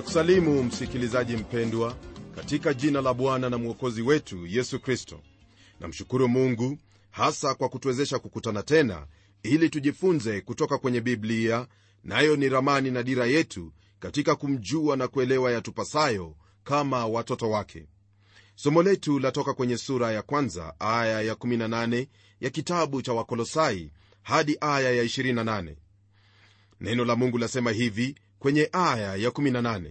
kusalimu msikilizaji mpendwa katika jina la bwana na mwokozi wetu yesu kristo namshukuru mungu hasa kwa kutuwezesha kukutana tena ili tujifunze kutoka kwenye biblia nayo ni ramani na dira yetu katika kumjua na kuelewa yatupasayo kama watoto wake somo letu latoka kwenye sura ya kwanza aya ya 18 ya kitabu cha wakolosai hadi aya ya 28 neno la mungu lasema hivi kwenye aya ya 18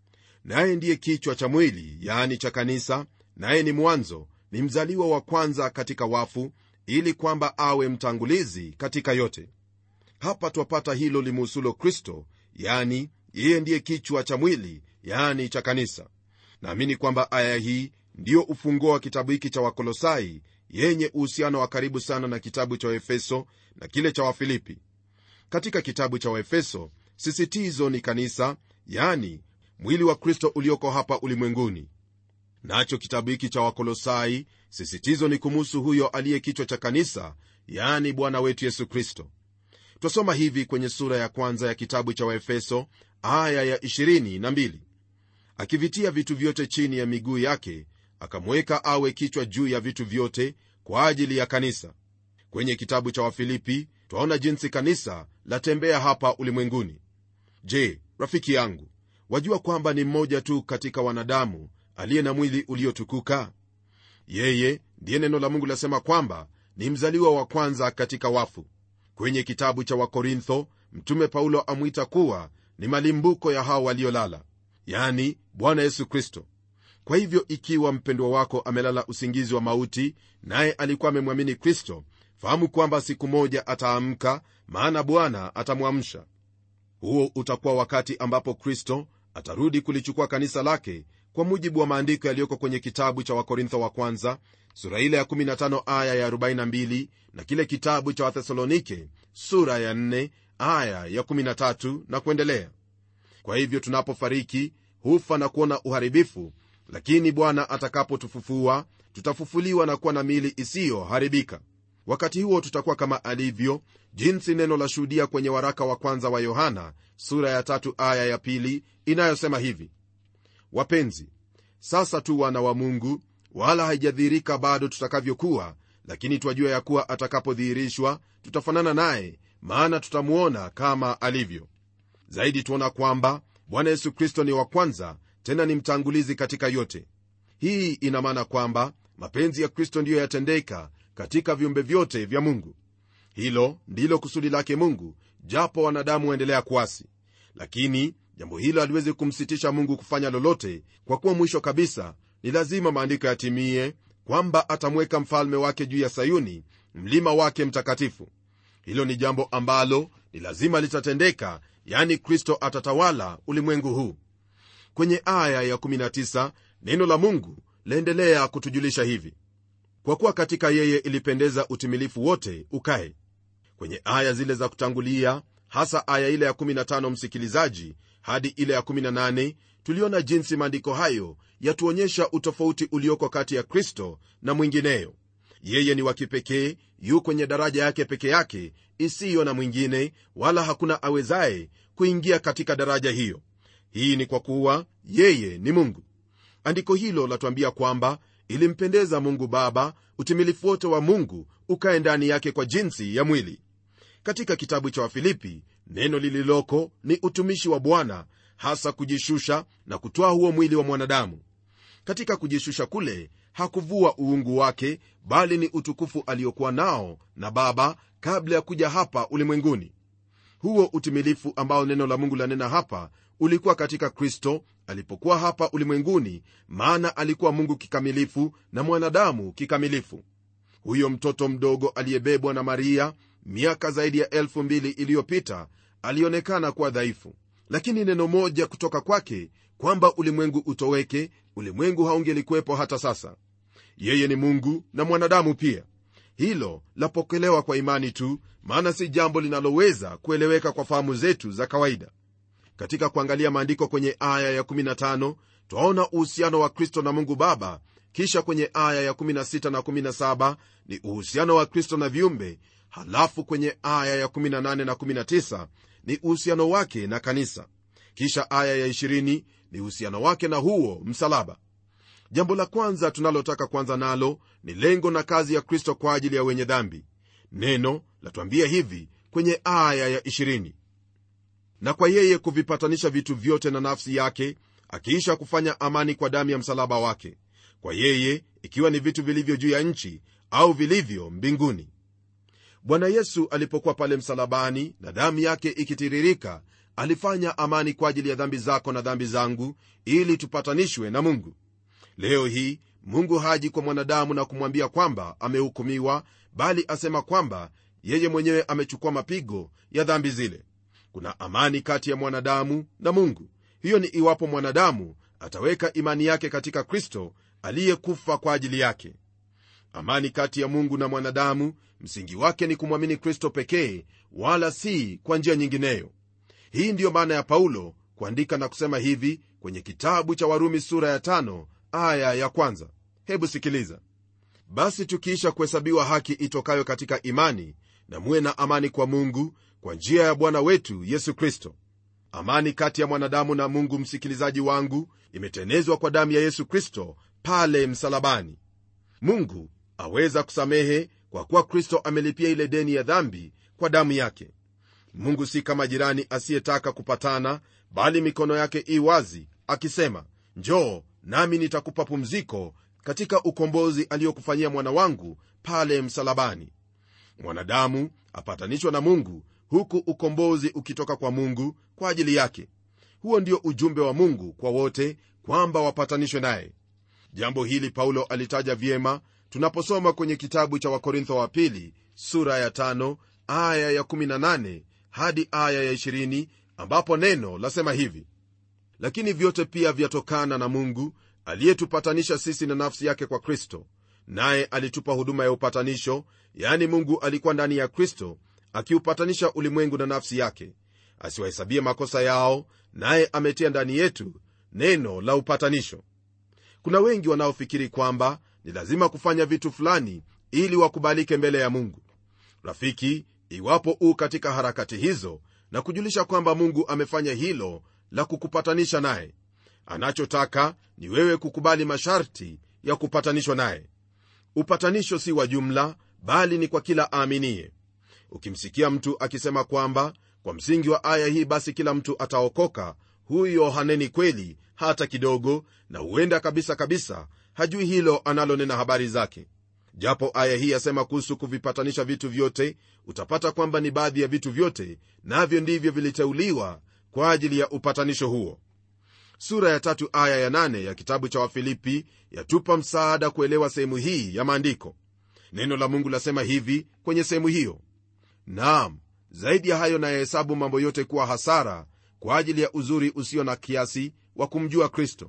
naye ndiye kichwa cha mwili yaani cha kanisa naye ni mwanzo ni mzaliwa wa kwanza katika wafu ili kwamba awe mtangulizi katika yote hapa twapata hilo limuhusulo kristo yani yeye ndiye kichwa cha mwili yaani cha kanisa naamini kwamba aya hii ndiyo ufunguo wa kitabu hiki cha wakolosai yenye uhusiano wa karibu sana na kitabu cha waefeso na kile cha wafilipi katika kitabu cha waefeso sisitizo ni kanisa yani mwili wa kristo ulioko hapa ulimwenguni nacho kitabu hiki cha wakolosai sisitizo ni kumuhusu huyo aliye kichwa cha kanisa yani bwana wetu yesu kristo twasoma hivi kwenye sura ya kwanza ya kitabu cha waefeso aya ya 22 akivitia vitu vyote chini ya miguu yake akamweka awe kichwa juu ya vitu vyote kwa ajili ya kanisa kwenye kitabu cha wafilipi twaona jinsi kanisa latembea hapa ulimwenguni je rafiki yangu wajua kwamba ni mmoja tu katika wanadamu aliye na mwili uliotukuka yeye ndiye neno la mungu lasema kwamba ni mzaliwa wa kwanza katika wafu kwenye kitabu cha wakorintho mtume paulo amwita kuwa ni malimbuko ya hao waliolala yani bwana yesu kristo kwa hivyo ikiwa mpendwa wako amelala usingizi wa mauti naye alikuwa amemwamini kristo fahamu kwamba siku moja ataamka maana bwana atamwamsha huo utakuwa wakati ambapo kristo atarudi kulichukua kanisa lake kwa mujibu wa maandiko yaliyoko kwenye kitabu cha wakorintho wa kwanza sura ile ya 15 aya ya 42 na kile kitabu cha wathesalonike sura ya 4 aya ya 13 na kuendelea kwa hivyo tunapofariki hufa na kuona uharibifu lakini bwana atakapotufufua tutafufuliwa na kuwa na miili isiyoharibika wakati huo tutakuwa kama alivyo jinsi neno la shuhudia kwenye waraka wa kwanza wa yohana sura ya tatu aya ya pili inayosema hivi wapenzi sasa tu wana wa mungu wala haijadhihirika bado tutakavyokuwa lakini twajua ya kuwa atakapodhihirishwa tutafanana naye maana tutamuona kama alivyo zaidi tuona kwamba bwana yesu kristo ni wa kwanza tena ni mtangulizi katika yote hii ina maana kwamba mapenzi ya kristo ndiyo yatendeka katika viumbe vyote vya mungu hilo ndilo kusudi lake mungu japo wanadamu waendelea kuasi lakini jambo hilo haliwezi kumsitisha mungu kufanya lolote kwa kuwa mwisho kabisa ni lazima maandiko yatimie kwamba atamweka mfalme wake juu ya sayuni mlima wake mtakatifu hilo ni jambo ambalo ni lazima litatendeka yani kristo atatawala ulimwengu huu kwenye aya ya19 neno la mungu laendelea kutujulisha hivi kwa kuwa katika yeye ilipendeza utimilifu wote ukae kwenye aya zile za kutangulia hasa aya ile ya 15 msikilizaji hadi ile ya 18 tuliona jinsi maandiko hayo yatuonyesha utofauti ulioko kati ya kristo na mwingineyo yeye ni wa kipekee yu kwenye daraja yake peke yake isiyo na mwingine wala hakuna awezaye kuingia katika daraja hiyo hii ni kwa kuwa yeye ni mungu andiko hilo latuambia kwamba ilimpendeza mungu baba utimilifu wote wa mungu ukae ndani yake kwa jinsi ya mwili katika kitabu cha wafilipi neno lililoko ni utumishi wa bwana hasa kujishusha na kutoa huo mwili wa mwanadamu katika kujishusha kule hakuvua uungu wake bali ni utukufu aliokuwa nao na baba kabla ya kuja hapa ulimwenguni huo utimilifu ambao neno la mungu lanena hapa ulikuwa katika kristo alipokuwa hapa ulimwenguni maana alikuwa mungu kikamilifu na mwanadamu kikamilifu huyo mtoto mdogo aliyebebwa na maria miaka zaidi ya elfu mbili iliyopita alionekana kuwa dhaifu lakini neno moja kutoka kwake kwamba ulimwengu utoweke ulimwengu haungelikuwepo hata sasa yeye ni mungu na mwanadamu pia hilo lapokelewa kwa imani tu maana si jambo linaloweza kueleweka kwa fahamu zetu za kawaida katika kuangalia maandiko kwenye aya ya15 twaona uhusiano wa kristo na mungu baba kisha kwenye aya ya16 na 17 ni uhusiano wa kristo na viumbe halafu kwenye aya ya18 na 19 ni uhusiano wake na kanisa kisha aya ya 20 ni uhusiano wake na huo msalaba jambo la kwanza tunalotaka kwanza nalo ni lengo na kazi ya kristo kwa ajili ya wenye dhambi neno latuambia hivi kwenye aya ya 20 na kwa yeye kuvipatanisha vitu vyote na nafsi yake akiisha kufanya amani kwa damu ya msalaba wake kwa yeye ikiwa ni vitu vilivyo juu ya nchi au vilivyo mbinguni bwana yesu alipokuwa pale msalabani na damu yake ikitiririka alifanya amani kwa ajili ya dhambi zako na dhambi zangu ili tupatanishwe na mungu leo hii mungu haji kwa mwanadamu na kumwambia kwamba amehukumiwa bali asema kwamba yeye mwenyewe amechukua mapigo ya dhambi zile kuna amani kati ya mwanadamu na mungu hiyo ni iwapo mwanadamu ataweka imani yake katika kristo aliyekufa kwa ajili yake amani kati ya mungu na mwanadamu msingi wake ni kumwamini kristo pekee wala si kwa njia nyingineyo hii ndiyo maana ya paulo kuandika na kusema hivi kwenye kitabu cha warumi sura ya tano, aya ya kwanza hebu sikiliza basi tukiisha kuhesabiwa haki itokayo katika imani na muwe na amani kwa mungu kwa njia ya bwana wetu yesu kristo amani kati ya mwanadamu na mungu msikilizaji wangu imetenezwa kwa damu ya yesu kristo pale msalabani mungu aweza kusamehe kwa kuwa kristo amelipia ile deni ya dhambi kwa damu yake mungu si kama jirani asiyetaka kupatana bali mikono yake i wazi akisema njoo nami nitakupa pumziko katika ukombozi aliyokufanyia mwana wangu pale msalabani mwanadamu apatanishwa na mungu huku ukombozi ukitoka kwa mungu kwa ajili yake huo ndio ujumbe wa mungu kwa wote kwamba wapatanishwe naye jambo hili paulo alitaja vyema tunaposoma kwenye kitabu cha wakorintho wa pili sura ya tano, aya ya 18 hadi aya ya 20 ambapo neno lasema hivi lakini vyote pia vyatokana na mungu aliyetupatanisha sisi na nafsi yake kwa kristo naye alitupa huduma ya upatanisho yaani mungu alikuwa ndani ya kristo akiupatanisha ulimwengu na nafsi yake asiwahesabie makosa yao naye ametia ndani yetu neno la upatanisho kuna wengi wanaofikiri kwamba ni lazima kufanya vitu fulani ili wakubalike mbele ya mungu rafiki iwapo u katika harakati hizo na kujulisha kwamba mungu amefanya hilo la kukupatanisha naye anachotaka ni wewe kukubali masharti ya kupatanishwa naye upatanisho si wa jumla bali ni kwa kila aaminiye ukimsikia mtu akisema kwamba kwa msingi wa aya hii basi kila mtu ataokoka huyo haneni kweli hata kidogo na huenda kabisa kabisa hajui hilo analonena habari zake japo aya hii yasema kuhusu kuvipatanisha vitu vyote utapata kwamba ni baadhi ya vitu vyote navyo ndivyo viliteuliwa kwa ajili ya upatanisho huo sura ya tatu aya ya nane ya kitabu cha wafilipi yatupa msaada kuelewa sehemu hii ya maandiko neno la mungu lasema hivi kwenye sehemu hiyo naam zaidi ya hayo nayahesabu mambo yote kuwa hasara kwa ajili ya uzuri usio na kiasi wa kumjua kristo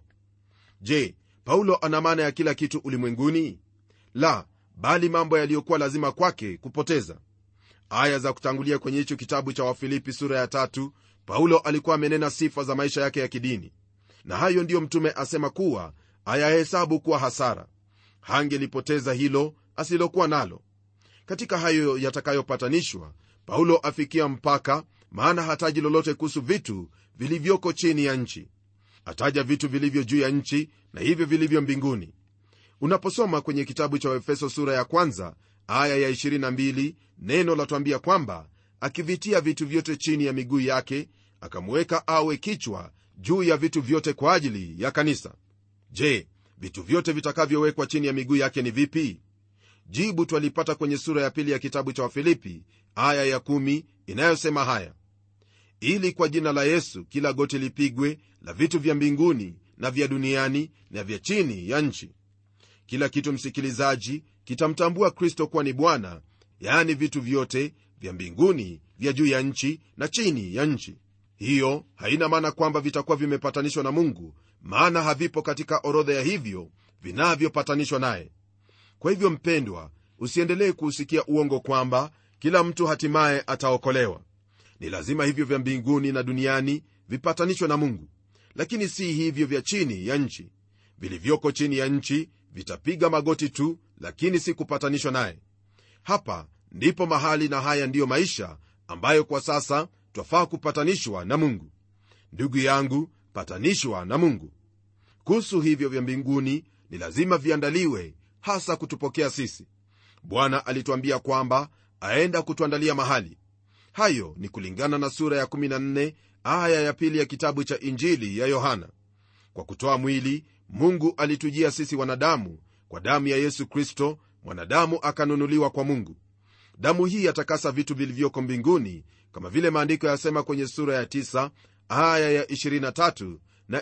je paulo ana maana ya kila kitu ulimwenguni la bali mambo yaliyokuwa lazima kwake kupoteza aya za kutangulia kwenye hicho kitabu cha wafilipi sura ya tatu paulo alikuwa amenena sifa za maisha yake ya kidini na hayo ndiyo mtume asema kuwa ayahesabu kuwa hasara hangelipoteza hilo asilokuwa nalo katika hayo yatakayopatanishwa paulo afikia mpaka maana hataji lolote kuhusu vitu vilivyoko chini ya nchi ataja vitu vilivyo juu ya nchi na hivyo vilivyo mbinguni unaposoma kwenye kitabu cha efeso sura ya kwanza aya ya 22 neno latwambia kwamba akivitia vitu vyote chini ya miguu yake akamuweka awe kichwa juu ya vitu vyote kwa ajili ya kanisa je vitu vyote vitakavyowekwa chini ya miguu yake ni vipi jibu twalipata kwenye sura ya pili ya kitabu cha wafilipi aya ya 1 inayosema haya ili kwa jina la yesu kila goti lipigwe la vitu vya mbinguni na vya duniani na vya chini ya nchi kila kitu msikilizaji kitamtambua kristo kuwa ni bwana yaani vitu vyote vya mbinguni vya juu ya nchi na chini ya nchi hiyo haina maana kwamba vitakuwa vimepatanishwa na mungu maana havipo katika orodha ya hivyo vinavyopatanishwa naye kwa hivyo mpendwa usiendelee kuusikia uongo kwamba kila mtu hatimaye ataokolewa ni lazima hivyo vya mbinguni na duniani vipatanishwe na mungu lakini si hivyo vya chini ya nchi vilivyoko chini ya nchi vitapiga magoti tu lakini si kupatanishwa naye hapa ndipo mahali na haya ndiyo maisha ambayo kwa sasa twafaa kupatanishwa na mungu ndugu yangu patanishwa na mungu kuhusu hivyo vya mbinguni ni lazima viandaliwe hasa kutupokea sisi bwana alituambia kwamba aenda kutuandalia mahali hayo ni kulingana na sura ya 14 aya ya pili ya kitabu cha injili ya yohana kwa kutoa mwili mungu alitujia sisi wanadamu kwa damu ya yesu kristo mwanadamu akanunuliwa kwa mungu damu hii yatakasa vitu vilivyoko mbinguni kama vile maandiko yasema kwenye sura ya 9 aya ya 23 na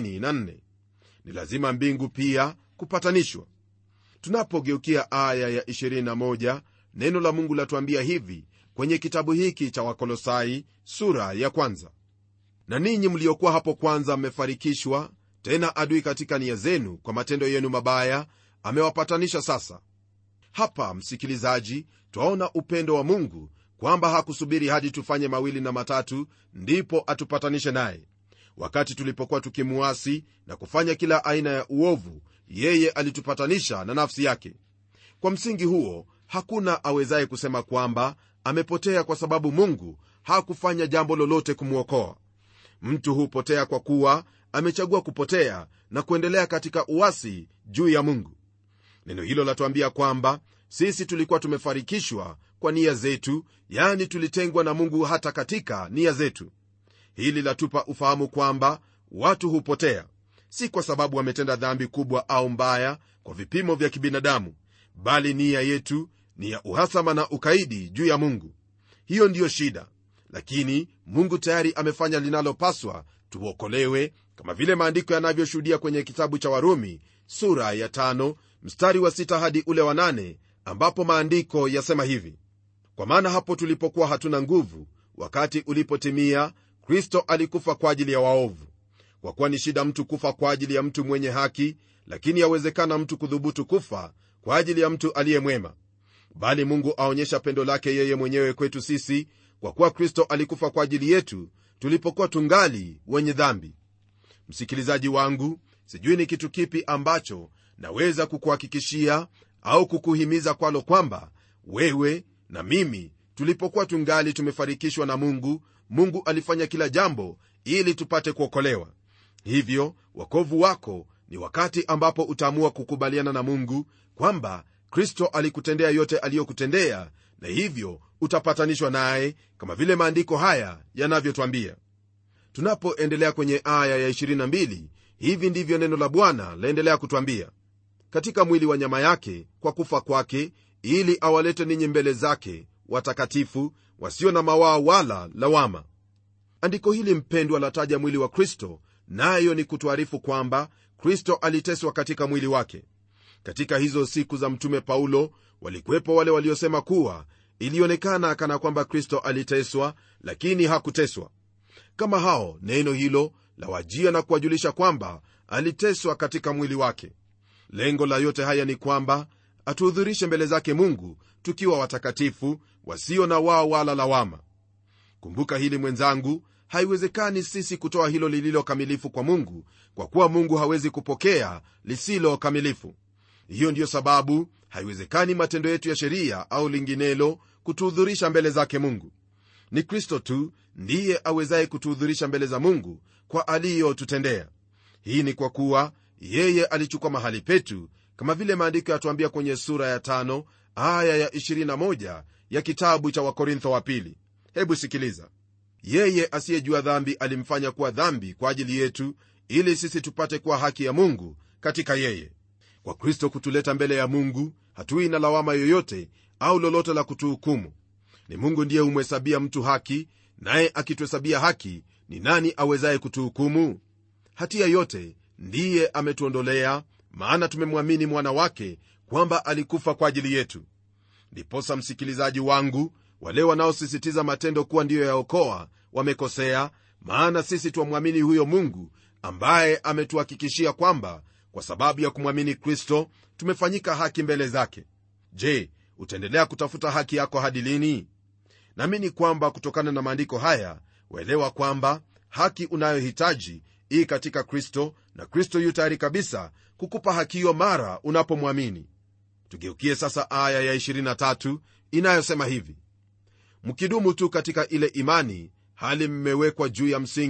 24 ni lazima mbingu pia kupatanishwa tunapogeukia aya ya 21 neno la mungu latuambia hivi kwenye kitabu hiki cha wakolosai sura ya kwanza na ninyi mliokuwa hapo kwanza mmefarikishwa tena adui katika nia zenu kwa matendo yenu mabaya amewapatanisha sasa hapa msikilizaji twaona upendo wa mungu kwamba hakusubiri hadi tufanye mawili na matatu ndipo atupatanishe naye wakati tulipokuwa tukimuasi na kufanya kila aina ya uovu yeye alitupatanisha na nafsi yake kwa msingi huo hakuna awezaye kusema kwamba amepotea kwa sababu mungu hakufanya jambo lolote kumwokoa mtu hupotea kwa kuwa amechagua kupotea na kuendelea katika uasi juu ya mungu neno hilo latuambia kwamba sisi tulikuwa tumefarikishwa kwa nia zetu yani tulitengwa na mungu hata katika nia zetu hili latupa ufahamu kwamba watu hupotea si kwa sababu wametenda dhambi kubwa au mbaya kwa vipimo vya kibinadamu bali nia yetu ni ya uhasama na ukaidi juu ya mungu hiyo ndiyo shida lakini mungu tayari amefanya linalopaswa tuokolewe kama vile maandiko yanavyoshuhudia kwenye kitabu cha warumi sura ya tano, mstari wa sita hadi ule wa nane, ambapo maandiko yasema hivi kwa maana hapo tulipokuwa hatuna nguvu wakati ulipotimia kristo alikufa kwa ajili ya waovu kwa kuwa ni shida mtu kufa kwa ajili ya mtu mwenye haki lakini yawezekana mtu kudhubutu kufa kwa ajili ya mtu aliye mwema bali mungu aonyesha pendo lake yeye mwenyewe kwetu sisi kwa kuwa kristo alikufa kwa ajili yetu tulipokuwa tungali wenye dhambi msikilizaji wangu sijui ni kitu kipi ambacho naweza kukuhakikishia au kukuhimiza kwalo kwamba wewe na mimi tulipokuwa tungali tumefarikishwa na mungu mungu alifanya kila jambo ili tupate kuokolewa hivyo wakovu wako ni wakati ambapo utaamua kukubaliana na mungu kwamba kristo alikutendea yote aliyokutendea na hivyo utapatanishwa naye kama vile maandiko haya yanavyotwambia tunapoendelea kwenye aya ya 22 hivi ndivyo neno la bwana laendelea kutwambia katika mwili wa nyama yake kwa kufa kwake ili awalete ninyi mbele zake watakatifu wasio na mawaa wala lawama andiko hili mpendwa lataja mwili wa kristo nayo ni kutuarifu kwamba kristo aliteswa katika mwili wake katika hizo siku za mtume paulo walikuwepo wale waliosema kuwa ilionekana kana kwamba kristo aliteswa lakini hakuteswa kama hao neno hilo lawajia na kuwajulisha kwamba aliteswa katika mwili wake lengo la yote haya ni kwamba atuhudhurishe mbele zake mungu tukiwa watakatifu wasio na wao wala lawama kumbuka hili mwenzangu haiwezekani sisi kutoa hilo lililo kamilifu kwa mungu kwa kuwa mungu hawezi kupokea lisilo kamilifu hiyo ndiyo sababu haiwezekani matendo yetu ya sheria au linginelo kutuhudhurisha mbele zake mungu ni kristo tu ndiye awezaye kutuhudhurisha mbele za mungu kwa aliyotutendea hii ni kwa kuwa yeye alichukua mahali petu kama vile maandiko yatuambia kwenye sura ya tano aya ya 21 ya kitabu cha wakorintho wa pili hebu sikiliza yeye asiyejua dhambi alimfanya kuwa dhambi kwa ajili yetu ili sisi tupate kuwa haki ya mungu katika yeye kwa kristo kutuleta mbele ya mungu hatui na lawama yoyote au lolote la kutuhukumu ni mungu ndiye humhesabia mtu haki naye akituhesabia haki ni nani awezaye kutuhukumu hatia yote ndiye ametuondolea maana tumemwamini mwana wake kwamba alikufa kwa ajili yetu ndiposa msikilizaji wangu wale wanaosisitiza matendo kuwa ndiyo yaokoa wamekosea maana sisi twamwamini huyo mungu ambaye ametuhakikishia kwamba kwa sababu ya kumwamini kristo tumefanyika haki mbele zake je utaendelea kutafuta haki yako hadi lini naamini kwamba kutokana na maandiko haya waelewa kwamba haki unayohitaji ii katika kristo na kristo yu tayari kabisa kukupa haki hiyo mara unapomwamini tugeukie sasa aya ya 23 inayosema hivi mkidumu tu katika ile imani hali mmewekwa juu ya msingi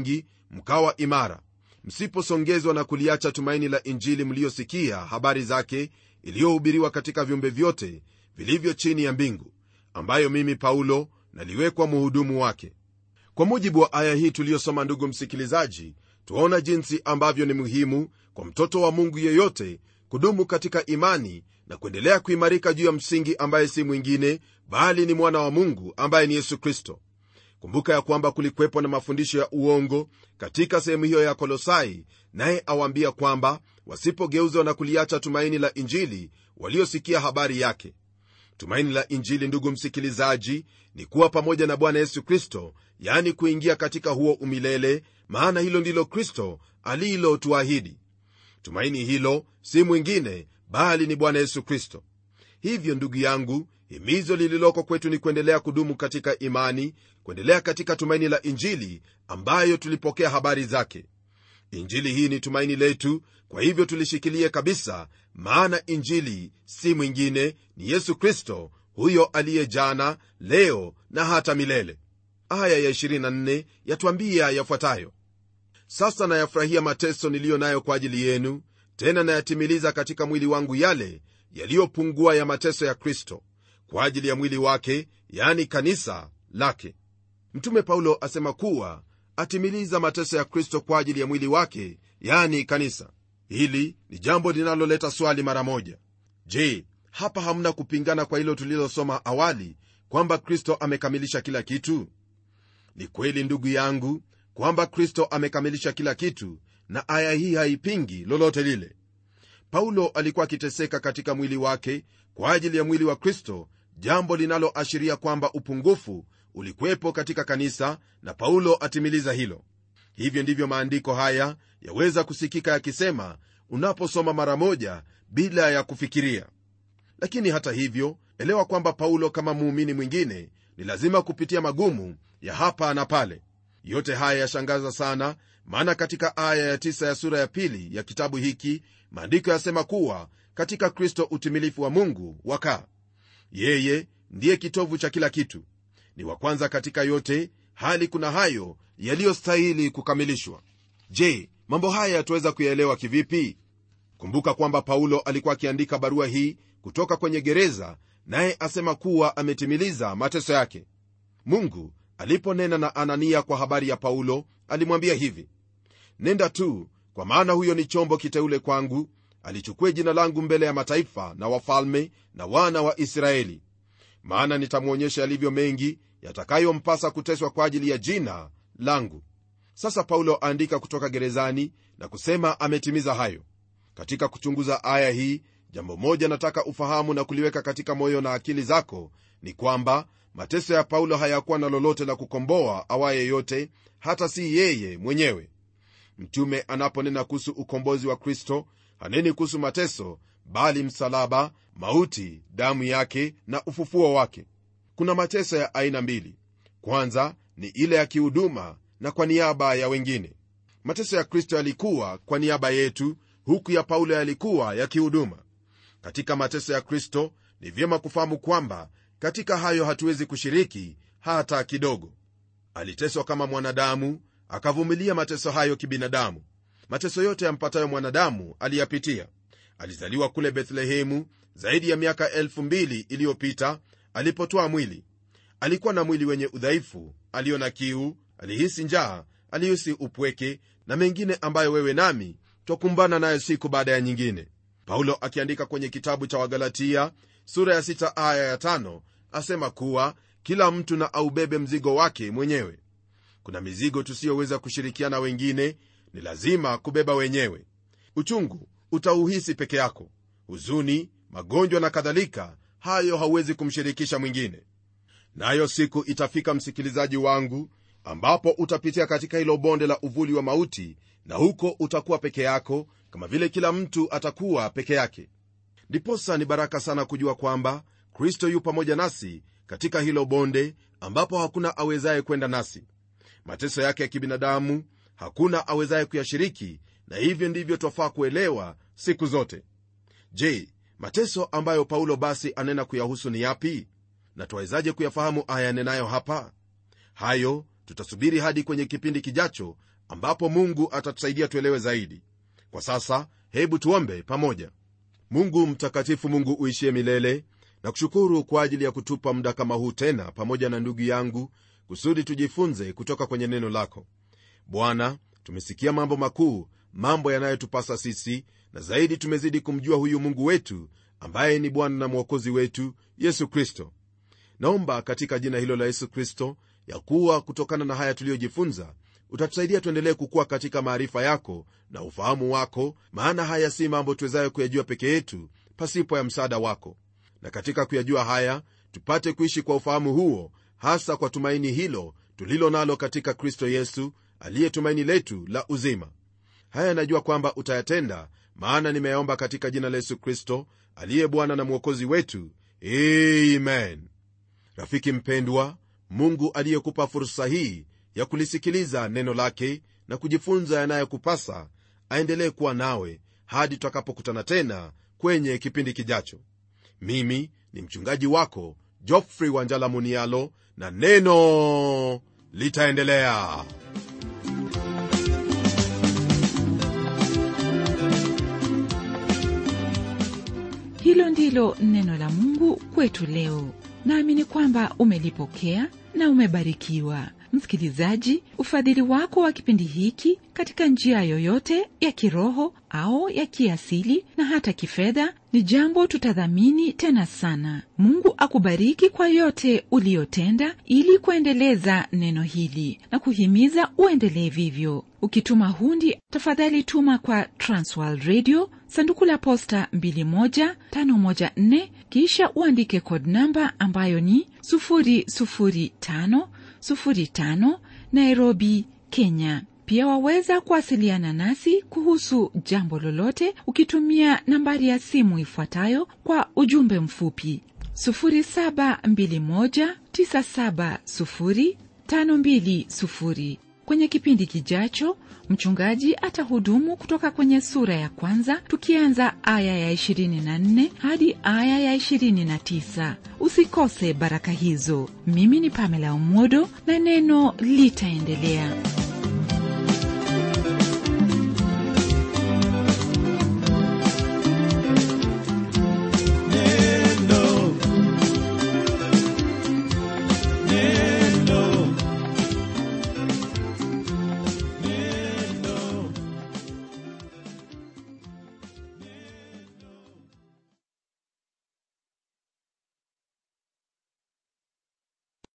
mkawa imara msiposongezwa na kuliacha tumaini la injili mliyosikia habari zake iliyohubiriwa katika viumbe vyote vilivyo chini ya mbingu ambayo mimi paulo naliwekwa muhudumu wake kwa mujibu wa aya hii tuliyosoma ndugu msikilizaji twaona jinsi ambavyo ni muhimu kwa mtoto wa mungu yeyote kudumu katika imani na kuendelea kuimarika juu ya msingi ambaye si mwingine bali ni mwana wa mungu ambaye ni yesu kristo kumbuka ya kwamba kulikwepo na mafundisho ya uongo katika sehemu hiyo ya kolosai naye awaambia kwamba wasipogeuzwa na kuliacha tumaini la injili waliosikia habari yake tumaini la injili ndugu msikilizaji ni kuwa pamoja na bwana yesu kristo yani kuingia katika huo umilele maana hilo ndilo kristo alilotuahidi tumaini hilo si mwingine bali ni bwana yesu kristo hivyo ndugu yangu himizo lililoko kwetu ni kuendelea kudumu katika imani kuendelea katika tumaini la injili ambayo tulipokea habari zake injili hii ni tumaini letu kwa hivyo tulishikilie kabisa maana injili si mwingine ni yesu kristo huyo aliye jana leo na hata milele aya ya 24 yatwambia yafuatayo sasa nayafurahia mateso niliyo nayo kwa ajili yenu tena nayatimiliza katika mwili wangu yale yaliyopungua ya mateso ya kristo kwa ajili ya mwili wake yani kanisa lake mtume paulo asema kuwa atimiliza mateso ya kristo kwa ajili ya mwili wake yani kanisa hili ni jambo linaloleta swali mara moja je hapa hamna kupingana kwa hilo tulilosoma awali kwamba kristo amekamilisha kila kitu ni kweli ndugu yangu kwamba kristo amekamilisha kila kitu na aya hii haipingi lolote lile paulo alikuwa akiteseka katika mwili wake kwa ajili ya mwili wa kristo jambo linaloashiria kwamba upungufu ulikuwepo katika kanisa na paulo atimiliza hilo hivyo ndivyo maandiko haya yaweza kusikika yakisema unaposoma mara moja bila ya kufikiria lakini hata hivyo elewa kwamba paulo kama muumini mwingine ni lazima kupitia magumu ya hapa na pale yote haya yashangaza sana maana katika aya ya tisa ya sura ya pili ya kitabu hiki maandiko yasema kuwa katika kristo utimilifu wa mungu wakaa yeye ndiye kitovu cha kila kitu ni wa kwanza katika yote hali kuna hayo yaliyostahili kukamilishwa je mambo haya yatuweza kuyaelewa kivipi kumbuka kwamba paulo alikuwa akiandika barua hii kutoka kwenye gereza naye asema kuwa ametimiliza mateso yake mungu aliponena na anania kwa habari ya paulo alimwambia hivi nenda tu kwa maana huyo ni chombo kiteule kwangu alichukue jina langu mbele ya mataifa na wafalme na wana wa israeli maana nitamwonyesha yalivyo mengi yatakayompasa kuteswa kwa ajili ya jina langu sasa paulo aandika kutoka gerezani na kusema ametimiza hayo katika kuchunguza aya hii jambo moja nataka ufahamu na kuliweka katika moyo na akili zako ni kwamba mateso ya paulo hayakuwa na lolote la kukomboa awaye yote hata si yeye mwenyewe mtume anaponena kuhusu ukombozi wa kristo haneni kuhusu mateso bali msalaba mauti damu yake na ufufuo wake kuna mateso ya aina mbili kwanza ni ile ya kihuduma na kwa niaba ya wengine mateso ya kristo yalikuwa kwa niaba yetu huku ya paulo yalikuwa ya kihuduma katika mateso ya kristo ni vyema kufahamu kwamba katika hayo hatuwezi kushiriki hata kidogo aliteswa kama mwanadamu akavumilia mateso hayo kibinadamu mateso yote yampatayo mwanadamu aliyapitia alizaliwa kule bethlehemu zaidi ya miaka elfu mbili iliyopita alipotoa mwili alikuwa na mwili wenye udhaifu aliyo na kiu alihisi njaa alihisi upweke na mengine ambayo wewe nami twakumbana nayo siku baada ya nyingine paulo akiandika kwenye kitabu cha wagalatia sura ya 6 aya ya 5 asema kuwa kila mtu na aubebe mzigo wake mwenyewe kuna mizigo tusiyoweza kushirikiana wengine ni lazima kubeba wenyewe uchungu utauhisi peke yako huzuni magonjwa na kadhalika hayo hauwezi kumshirikisha mwingine nayo na siku itafika msikilizaji wangu ambapo utapitia katika hilo bonde la uvuli wa mauti na huko utakuwa peke yako kama vile kila mtu atakuwa peke yake ndiposa ni baraka sana kujua kwamba kristo yu pamoja nasi katika hilo bonde ambapo hakuna awezaye kwenda nasi mateso yake ya kibinadamu hakuna awezaye kuyashiriki na hivyo ndivyo twafaa kuelewa siku zote je mateso ambayo paulo basi anena kuyahusu ni yapi na twawezaje kuyafahamu aya yanenayo hapa hayo tutasubiri hadi kwenye kipindi kijacho ambapo mungu atatusaidia tuelewe zaidi kwa sasa hebu tuombe pamoja mungu mtakatifu mungu uishie milele na kushukuru kwa ajili ya kutupa muda kama huu tena pamoja na ndugu yangu kusudi tujifunze kutoka kwenye neno lako bwana tumesikia mambo makuu mambo yanayotupasa sisi na zaidi tumezidi kumjua huyu mungu wetu ambaye ni bwana na mwokozi wetu yesu kristo naomba katika jina hilo la yesu kristo ya kuwa kutokana na haya tuliyojifunza utatusaidia tuendelee kukuwa katika maarifa yako na ufahamu wako maana haya si mambo tuwezayo kuyajua peke yetu pasipo ya msaada wako na katika kuyajua haya tupate kuishi kwa ufahamu huo hasa kwa tumaini hilo tulilo nalo katika kristo yesu aliye tumaini letu la uzima haya najua kwamba utayatenda maana nimeyaomba katika jina la yesu kristo aliye bwana na mwokozi wetu amen rafiki mpendwa mungu aliyekupa fursa hii ya kulisikiliza neno lake na kujifunza yanayokupasa aendelee kuwa nawe hadi tutakapokutana tena kwenye kipindi kijacho mimi ni mchungaji wako jofrey wanjala munialo na neno litaendelea hilo ndilo neno la mungu kwetu leo naamini kwamba umelipokea na umebarikiwa msikilizaji ufadhili wako wa kipindi hiki katika njia yoyote ya kiroho au ya kiasili na hata kifedha ni jambo tutadhamini tena sana mungu akubariki kwa yote uliyotenda ili kuendeleza neno hili na kuhimiza uendelee vivyo ukituma hundi tafadhali tuma kwa transworld radio sanduku la posta 21514 kisha uandike code namba ambayo ni 00505 nairobi kenya pia waweza kuwasiliana nasi kuhusu jambo lolote ukitumia nambari ya simu ifuatayo kwa ujumbe mfupi 721970520 kwenye kipindi kijacho mchungaji atahudumu kutoka kwenye sura ya kwanza tukianza aya ya 24 hadi aya ya 29 usikose baraka hizo mimi ni pamela umodo na neno litaendelea